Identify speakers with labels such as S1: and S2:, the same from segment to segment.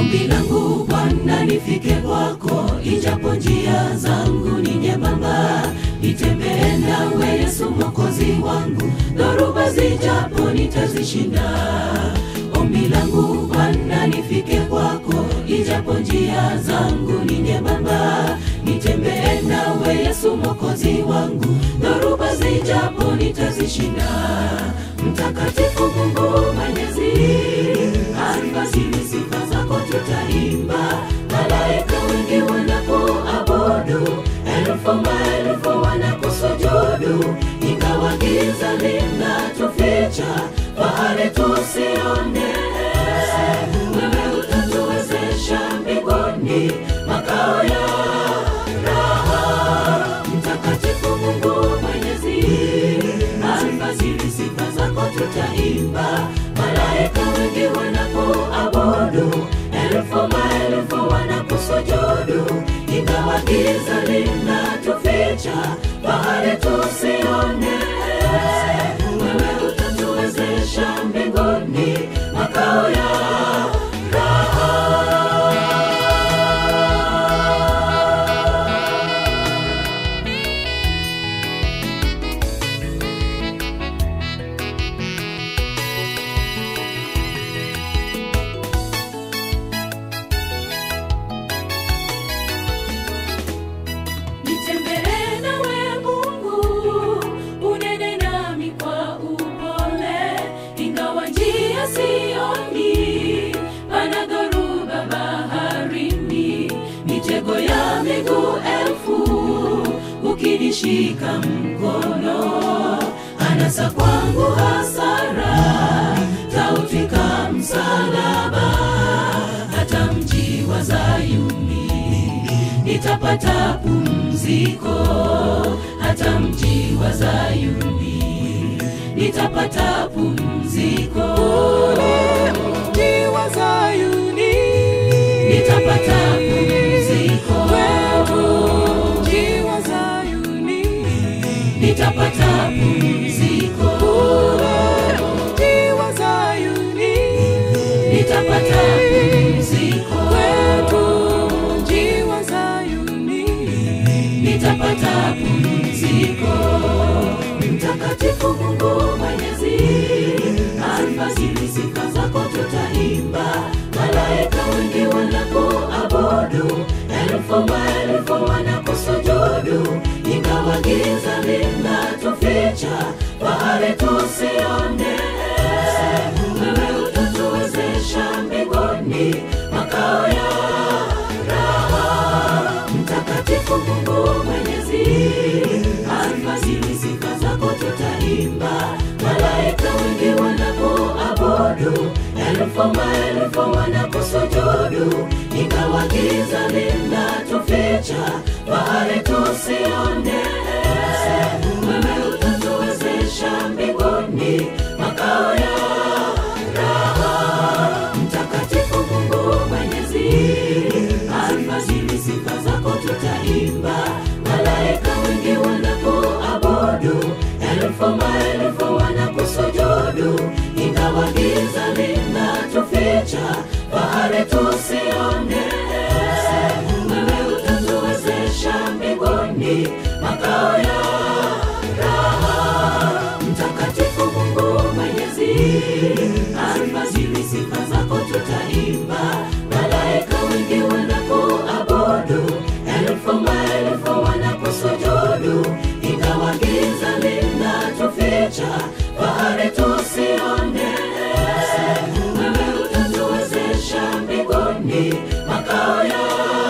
S1: Ombi langu Bwana nifike kwako, ijapo njia zangu ni nyembamba, nitembee nawe Yesu mwokozi wangu, dhoruba zijapo nitazishinda. Ombi langu Bwana nifike kwako, ijapo njia zangu ni nyembamba, nitembee nawe Yesu mwokozi wangu, dhoruba zijapo nitazishinda. Mtakatifu Mungu Mwenyezi, alfajiri sifa zako tutaimba, malaika wengi wanakuabudu, elfu maelfu wanakusujudu, ingawa giza linatuficha, fahari tusione. Wewe utatuwezesha mbinguni, makao ya raha. Mtakatifu Mungu Mwenyezi, alfajiri sifa zako tutaimba, malaika wengi wanakuabudu, elfu maelfu wanakusujudu, ingawa giza linatuficha, fahari tusione. Wewe utatuwezesha mbinguni, makao ya Nitembee nawe Mungu, unene nami kwa upole, ingawa njia sioni, pana dhoruba baharini, mitego ya miguu elfu, ukinishika mkono, anasa kwangu hasara, tautwika msalaba, hata mji wa Zayuni nitapata pumziko hata mji wa Zayuni nitapata pumziko
S2: Mji wa Zayuni,
S1: nitapata pumziko
S2: mji wa Zayuni,
S1: nitapata pumziko
S2: mji wa Zayuni,
S1: nitapata pumziko
S2: mji wa Zayuni,
S1: nitapata pumziko. Mtakatifu Mungu Mwenyezi, alfajiri sifa zako tutaimba, malaika wengi wanakuabudu, elfu maelfu wanakusujudu, ingawa giza linatuficha, fahari tusione. Wewe utatuwezesha mbinguni, makao ya raha. Mtakatifu Mungu Mwenyezi, alfajiri sifa zako tutaimba, malaika wengi wanakuabudu, elfu maelfu wanakusujudu, ingawa giza linatuficha, fahari tusione. Wewe utatuwezesha mbinguni, makao ya raha. Mtakatifu Mungu Mwenyezi, alfajiri sifa zako tutaimba, malaika wengi wanakuabudu, elfu maelfu wanakusujudu, ingawa giza linatuficha, fahari tusione. Wewe utatuwezesha mbinguni, makao ya raha. Mtakatifu Mungu Mwenyezi, alfajiri sifa zako tutaimba, malaika wengi wanakuabudu, elfu maelfu wanakusujudu, ingawa giza linatuficha, fahari tusione. Wewe utatuwezesha mbinguni, makao ya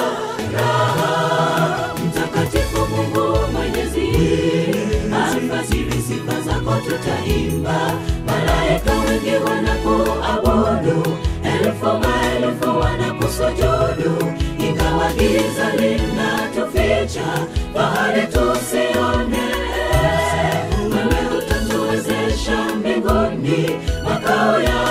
S1: raha. Mtakatifu Mungu Mwenyezi, alfajiri sifa zako tutaimba, malaika wengi wanakuabudu, elfu maelfu wanakusujudu, ingawa giza linatuficha, fahari tusione. Wewe utatuwezesha mbinguni, makao ya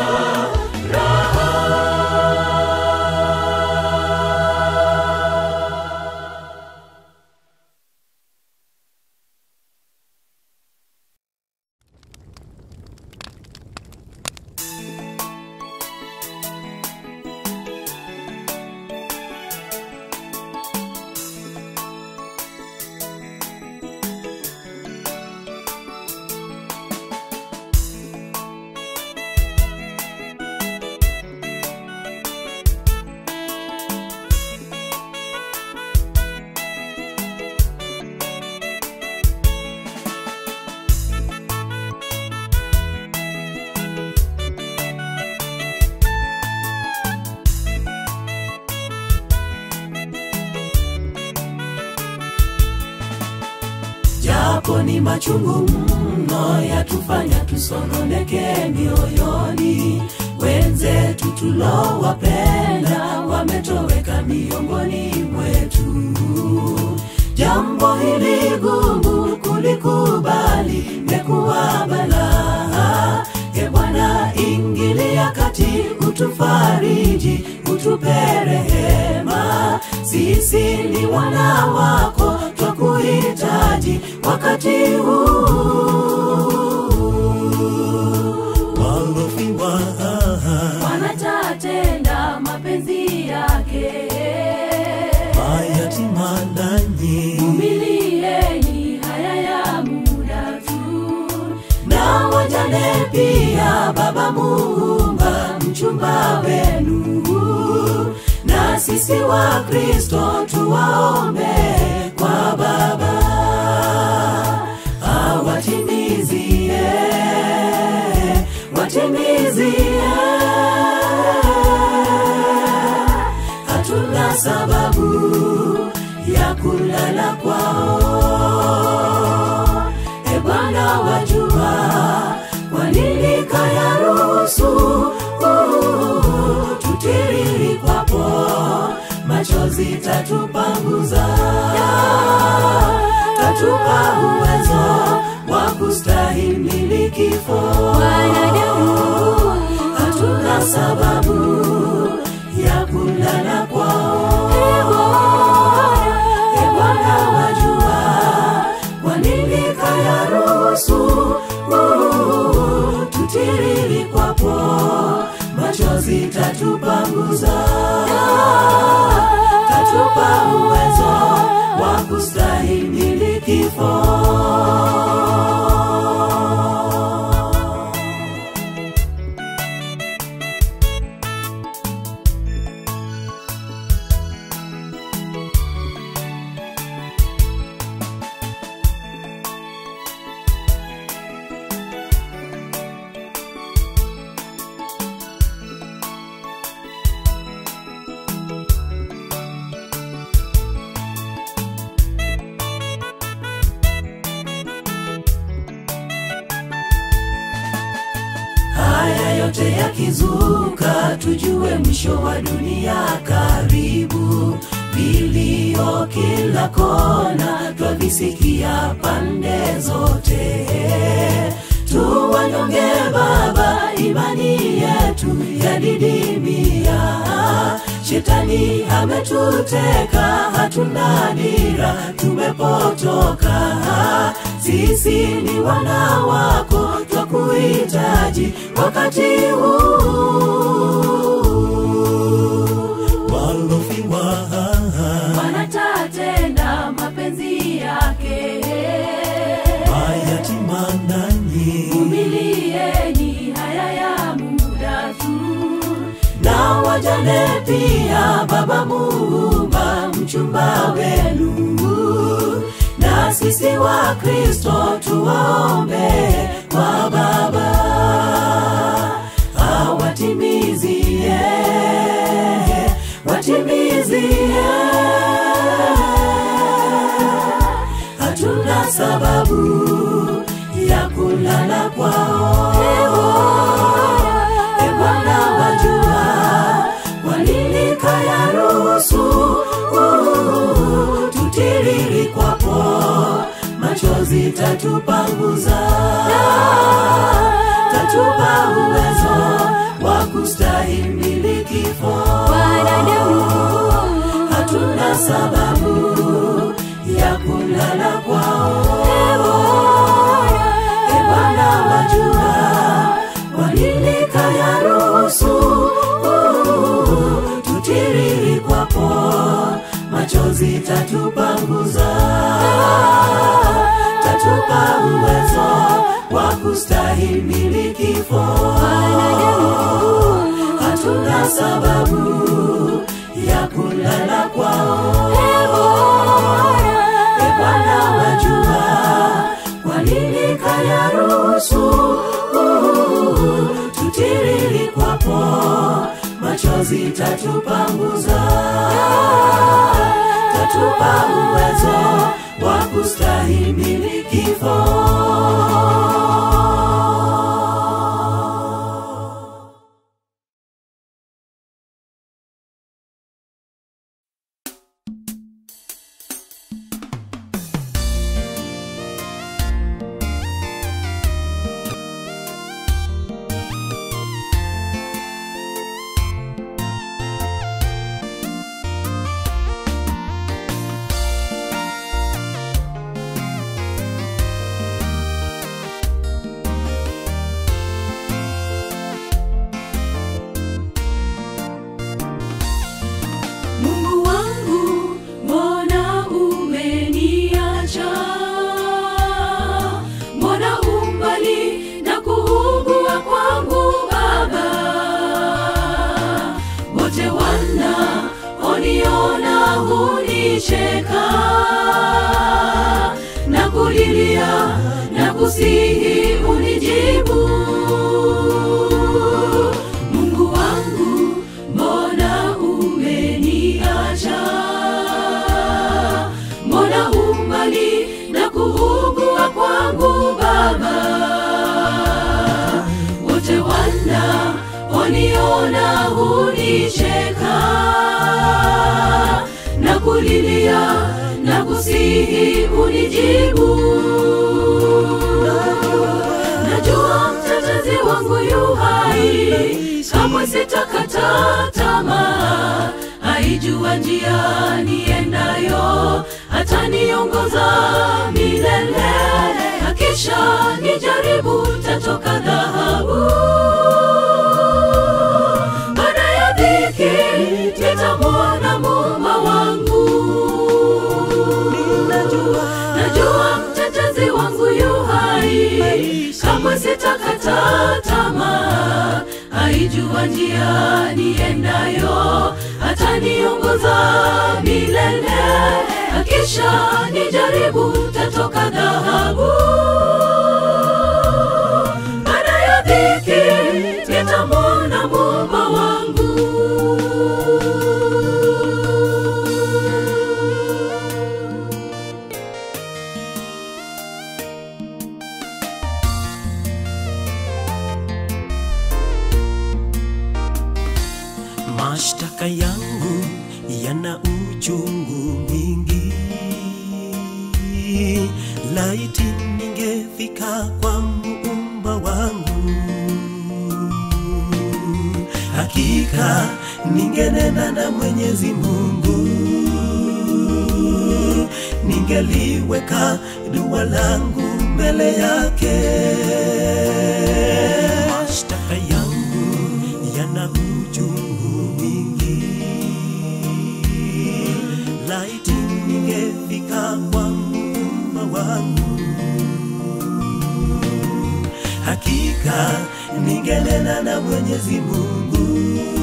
S1: japo ni machungu mno yatufanya tusononeke mioyoni wenzetu tulowapenda wametoweka miongoni mwetu jambo hili gumu kulikubali mekuwa balaa e bwana ingilia kati utufariji utupe rehema sisi ni wana wako twakuhitaji wakati huu walofiwa
S2: wanatatenda mapenzi yake
S1: mayatima nanyi
S2: umilieni haya ya muda tu
S1: na wajane pia baba muumba mchumba wenu na sisi wa kristo tuwaombe kwa baba awatimizie watimizie hatuna sababu ya kulala kwao e bwana wajua kwa nini kayaruhusu uh, tutiriri kwapo machozi tatupanguza tatupa uwezo wa kustahimili kifo
S2: wanadamu
S1: hatuna sababu ya kulala kwao e bwana wajua kwa nini kayaruhusu uh, tutiriri kwapo machozi tatupanguza tatupa uwezo wa kustahimili kifo haya yote yakizuka tujue mwisho wa dunia karibu vilio kila kona twavisikia pande zote tuwanyonge baba imani yetu yadidimia shetani ametuteka hatuna dira tumepotoka sisi ni wana wako twakuhitaji wakati huu walofiwa
S2: wanatatenda mapenzi yake
S1: mayatima nanyi
S2: umilieni haya ya muda tu
S1: na wajane pia baba muumba mchumba wenu na sisi wa kristo tuwaombe kwa baba awatimizie watimizie hatuna sababu ya kulala kwao e bwana wajua kwa nini kayaruhusu uh, tutiriri kwapo machozi tatupanguza tatupa uwezo wa kustahimili kifo
S2: wanadamu
S1: hatuna sababu ya kulala kwao e bwana wajua kwa nini kayaruhusu uh, tutiriri kwapo machozi tatupanguza tatupa uwezo wa kustahimili kifo hatuna sababu ya kulala kwao e bwana wajua kwa nini kayaruhusu uh, tutiriri kwapo machozi tatupanguza akatupa uwezo wa kustahimili kifo.
S2: Mungu wangu, mbona umeniacha? Mbona umbali na kuugua kwangu Baba? Wote wanaoniona hunicheka na kulilia na kusihi unijibu. Mungu wangu, mbona umeniacha? Mbona umbali na kuugua kwangu Baba? Wote wanaoniona hunicheka na kulilia na kusihi unijibu. Najua mtetezi wangu yu hai, kamwe sitakata tamaa. Aijua njia niendayo, ataniongoza milele. Akisha nijaribu, tatoka dhahabu. Baada ya dhiki, nitamwona Muumba wangu. Najua mtetezi wangu yu hai, kamwe sitakata tamaa. Aijua njia niendayo, ataniongoza milele. Akisha nijaribu, tatoka dhahabu. Baada ya dhiki, nitamwona Muumba wangu.
S3: Mashtaka yangu yana uchungu mwingi, laiti ningefika kwa muumba wangu, hakika ningenena na Mwenyezi Mungu, ningeliweka dua langu mbele yake. Mashtaka yangu yana uchungu mwingi, laiti ningefika kwa muumba wangu, hakika ningenena na Mwenyezi Mungu,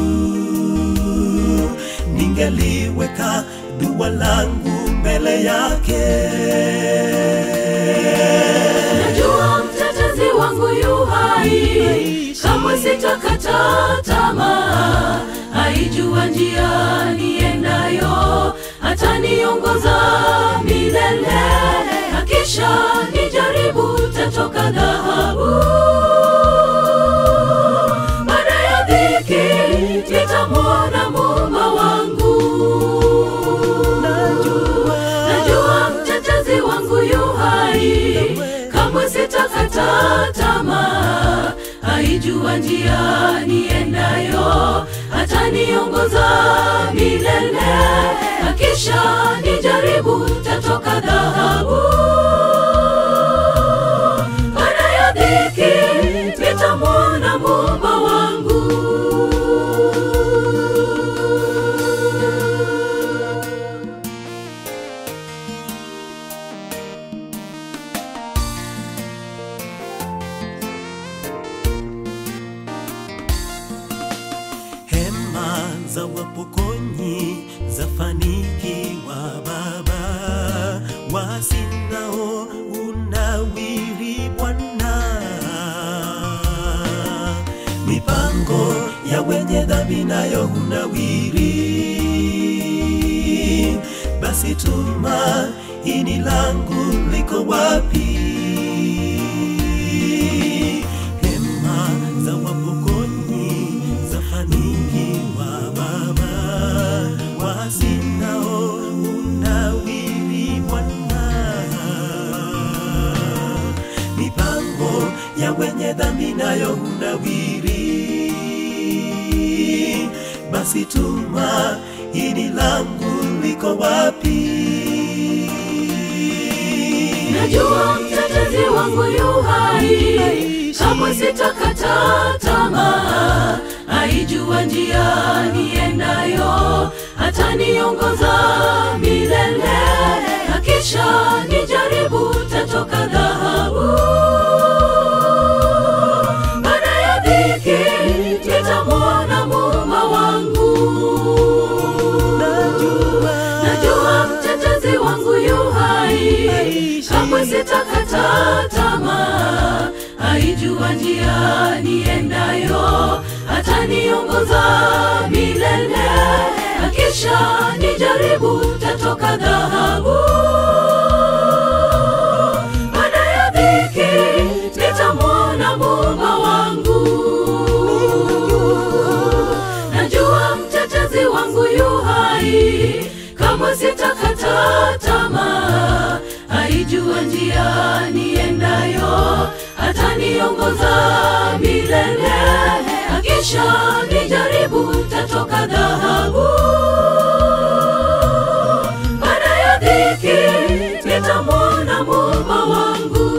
S3: ningeliweka dua langu mbele yake.
S2: Najua mtetezi wangu yu hai, kamwe sitakata tamaa. Aijua njia niendayo, ataniongoza milele. Akisha nijaribu, tatoka dhahabu. Baada ya dhiki, nitamwona Muumba wangu. Najua mtetezi wangu yu hai, kamwe sitakata tamaa. Aijua njia niendayo, ataniongoza milele. Akisha nijaribu, tatoka dhahabu. Baada ya dhiki, nitamwona Muumba wangu.
S3: hema za wapokonyi zafanikiwa Baba, wasinao unawiri Bwana, mipango ya wenye dhambi nayo hunawiri. Basi basi tumaini langu liko wapi? Hema za wapokonyi zafanikiwa Baba, wasinao unawiri Bwana mipango ya wenye dhambi nayo hunawiri. Basi tumaini langu liko wapi?
S2: najua mtetezi wangu yu hai kamwe sitakata tamaa aijua njia niendayo hataniongoza milele akisha nijaribu tatoka dhahabu baada ya dhiki nitamwona muumba wangu najua mtetezi wangu yu hai kamwe sitakata tamaa aijua njia niendayo ataniongoza milele akisha nijaribu tatoka dhahabu baada ya dhiki nitamwona muumba wangu najua mtetezi wangu yu hai kamwe sitakata tamaa aijua njia niendayo ataniongoza milele akisha nijaribu tatoka dhahabu baada ya dhiki nitamwona muumba wangu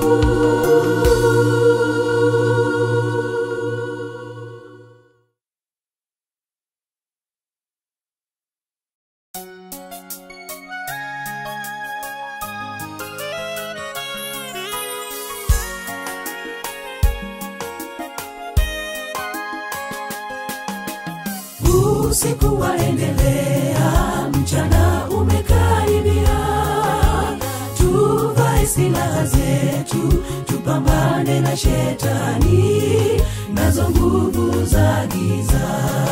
S1: usiku waendelea, mchana umekaribia. Tuvae silaha zetu, tupambane na shetani nazo nguvu za giza.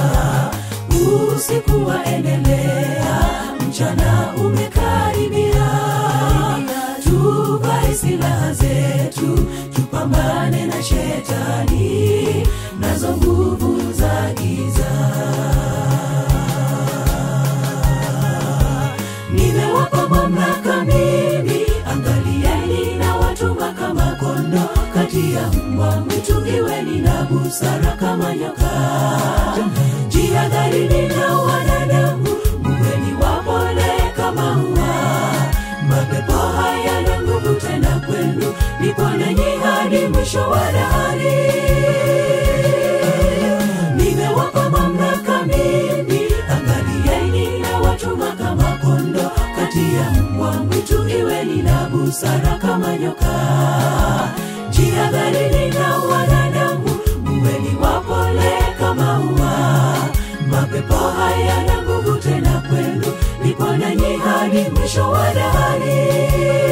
S1: Usiku waendelea, mchana umekaribia. Tuvae silaha zetu, tupambane na shetani nazo nguvu za giza. nimewapa mamlaka mimi, angalieni na watuma kama kondo kati ya mbwa mwitu, iweni na busara kama nyoka. Jihadharini na wanadamu, muweni wapole kama ua. Mapepo hayana nguvu tena kwenu, niponenyi hadi mwisho wa dahari nimewapa mamlaka mimi, angalieni na watuma kama kondo kati ya mbwa mwitu, iweni na busara kama nyoka. Jihadharini na wanadamu, muweni wapole kama ua. Mapepo hayana nguvu tena kwenu, nipo nanyi hadi mwisho wa dahari.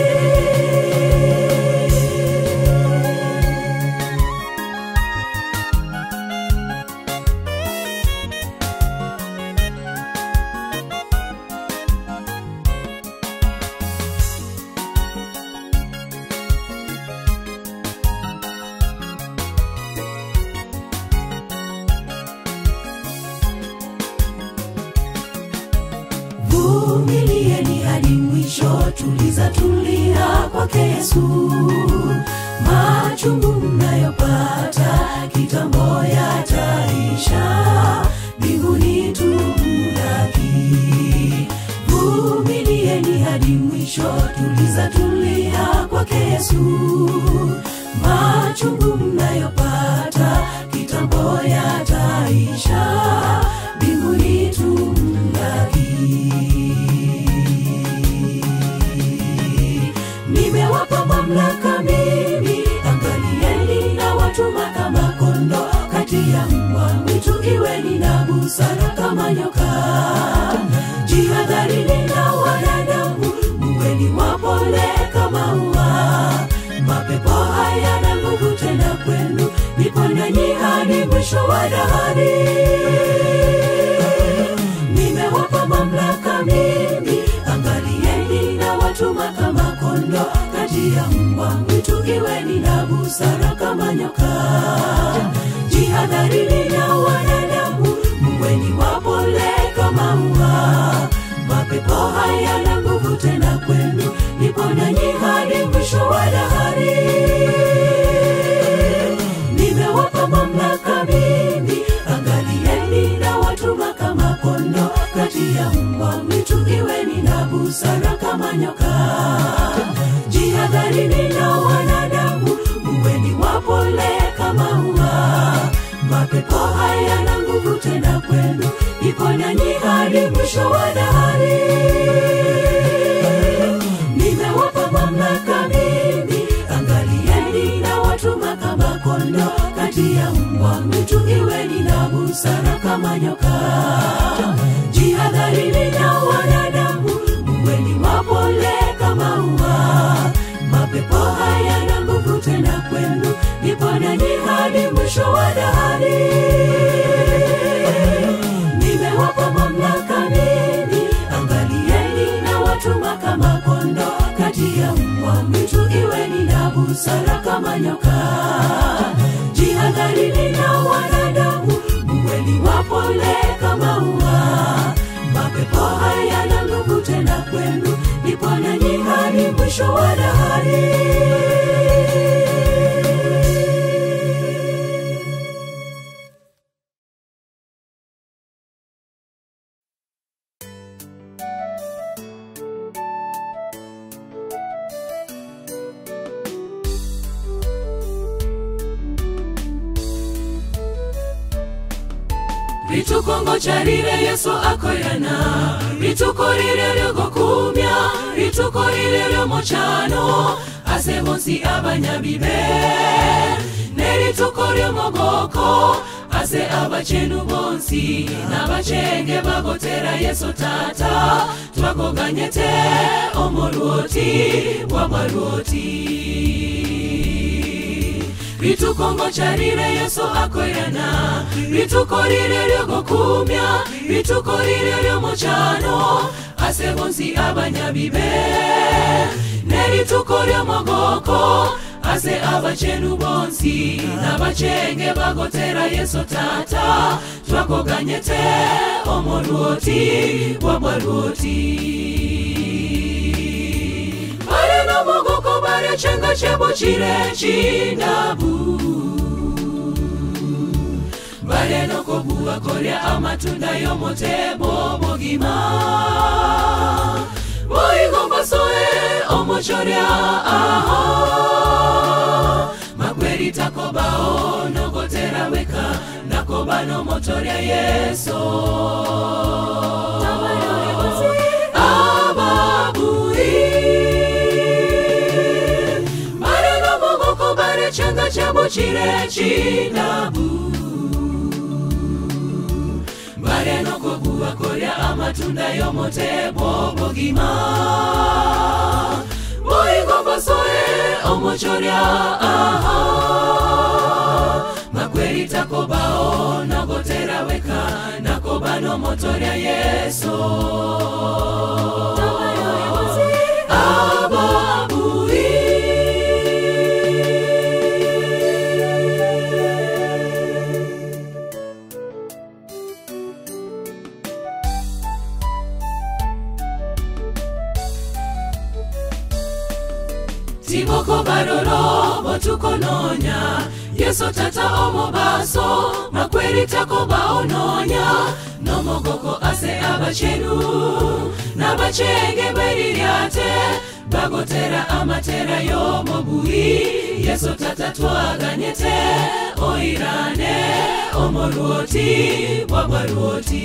S1: vumilieni hadi mwisho, tuliza tulia kwake Yesu. Machungu mnayopata kitambo yataisha, mbinguni tumlaki. Vumilieni hadi mwisho, tuliza tulia kwake Yesu. Machungu mnayopata kitambo yataisha, mbinguni tumlaki. nimewapa mamlaka mimi, angalieni na watuma kama kondo kati ya mbwa mwitu, iweni na busara kama nyoka. Jihadharini na wanadamu, muweni wapole kama ua. Mapepo hayana nguvu tena kwenu, nipo nanyi hadi mwisho wa dahari nimewapa mamlaka mimi, angali kati ya mbwa mwitu iweni na busara kama nyoka jihadharini na wanadamu mweni wapole kama ua mapepo hayana nguvu tena kwenu nipo nanyi hadi mwisho wa dahari nimewapa mamlaka mimi angalieni na watuma kama kondo kati ya mbwa mwitu iweni na busara kama nyoka jihadharini na wanadamu mweni wapole kama ua mapepo hayana nguvu tena kwenu iko nanyi hadi mwisho wa dahari nimewapa mamlaka mimi angalieni na watuma kama kondo kati ya mbwa mwitu iweni na busara kama nyoka jihadharini na wanadamu mweni wapole kama ua mapepo hayana nguvu tena kwenu nipo nanyi hadi mwisho wa dahari nimewapa mamlaka mimi angalieni na watuma kama kondo kati ya mbwa mwitu iweni na busara kama nyoka jihadharini na wanadamu mweni wapole kama ua mapepo hayana nguvu tena kwenu nipo nanyi hadi mwisho wa dahari
S2: ritukongo charire yesu akoyana rituko rire ryogokumya rituko rire ryomochano ase bonsi abanyabibe nerituko ryomogoko ase abachenu bonsi n'abachenge bagotera yesu tata twakoganyete omolwoti bwabwalwoti ritukongo charire yesu akoyana rituko rire ryogokumya rituko rire ryomochano ase bonsi abanyabibe nerituko ryomogoko ase abachenu bonsi n'abachenge bagotera yesu tata twakoganyete omolwoti bwabwalwoti bare nomogoko bare chenga chebo chire chindabu bare nokobuwa korya amatunda yomotebo bogima boigombasoe omochorya aho makweri takobao nogotera weka nakoba nomotorya yeso ababui bare nomogoko bare changa chabo chire chinabu bare nokobuwa korya amatunda yomotebo bogima boigombasoe omochorya aha makweri takobao nogotera weka nakoba nomotorya yeso ababui tiboko baroro botukononya yeso tata omobaso makweri takoba ononya nomogoko ase abachenu n'abachenge beriryate bagotera amatera y'omobui yeso tata twaganyete oirane omolwoti bwabwalwoti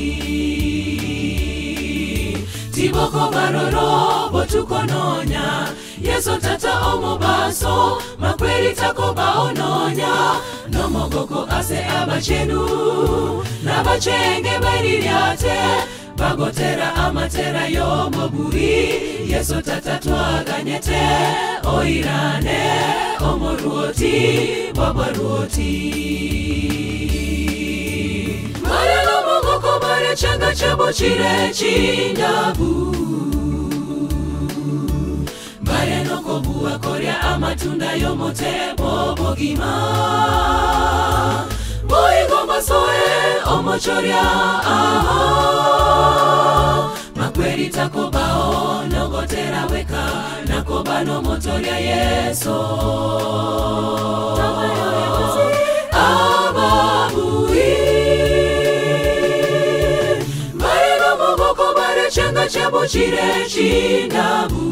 S2: tiboko baroro botukononya yeso tata omobaso makweri takoba ononya nomogoko ase abachenu n'abachenge beriryate bagotera amatera y'omobui yeso tata twaganyete oirane omolwoti bwabwalwoti mare nomogoko mare changa chabo chire chindabu bare noko
S1: nokobuwa korya amatunda yomotebo bogima boigo masoe omochorya aha makweri takobao nogotera weka nakobano motorya yeso ababui marino mogoko barechenga chabo chire chindabu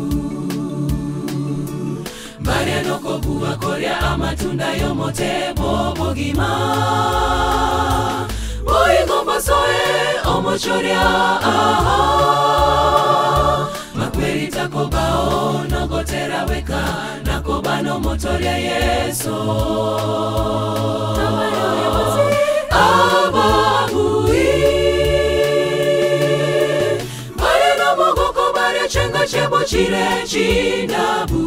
S1: mariano kobuwa korya amatunda yomotebo bogima boigomba soe omochorya aha makweri takobao nogotera weka nakobano motorya yeso ababui marino mogoko barechenga chebo chire chindabu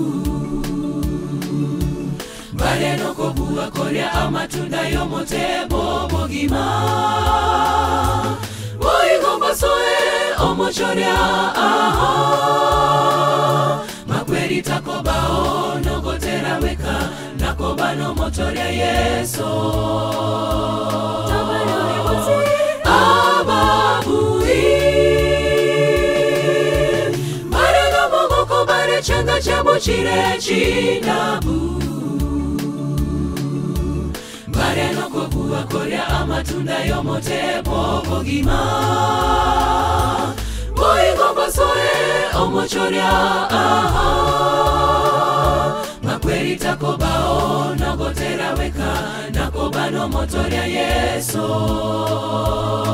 S1: bareno kobuwa korya amatunda yomotebo bogima boigomba soe omochorya aha makweri takobao nogotera weka nakobano motorya yeso ababui bareno mogoko barechenga chabo chire chinabu bareno kobuwa korya amatunda yomotebo bogima boigomba soe omochorya aha makweri takobao nogotera weka nakobano motorya yeso